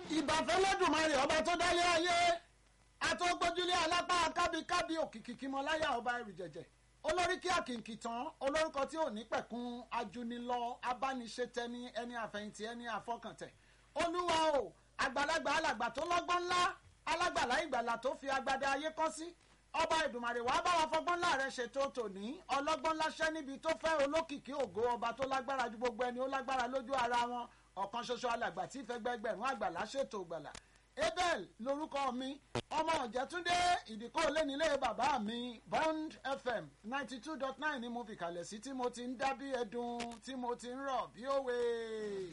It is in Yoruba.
ìbàfẹ́ lọ́dùnmarè ọba tó dálé ayé àtọ́gbójúlé alápá kábíkábí òkìkí mọ́láyà ọba ẹrù jẹ̀jẹ̀ olórí kí àkìnkì tán olórúkọ tí ò ní pẹ̀kun ajunilọ abániṣetẹni ẹni àfẹ̀yìntì ẹni àfọkàntẹ̀ olúwa o àgbàlagbà alàgbà tó lọ́gbọ́n ńlá alágbàlá ìgbàlà tó fi agbada ayé kọ́ sí ọba ìdùmarè wàá bá wa fọgbọ́n ńlá rẹ ṣètò tòní ọlọ́gbọ́n láṣẹ́ níbi tó fẹ́ olókìkí ògo ọba tó lágbára ju gbogbo ẹni ó lágbára lójú ara wọn ọ̀kan ṣoṣo alàgbà tí ìfẹ́ gbẹgbẹ̀rún àgbàlá ṣètò gbàlà abel lorúkọ mi ọmọ ọ̀jẹ̀túndé ìdíkọ́ lẹ́nilé bàbá mi bond fm ninety two dot nine ni mo fi kalẹ̀ sí tí mo ti ń dá bí ẹdun tí mo ti ń rọ̀ bí òwe.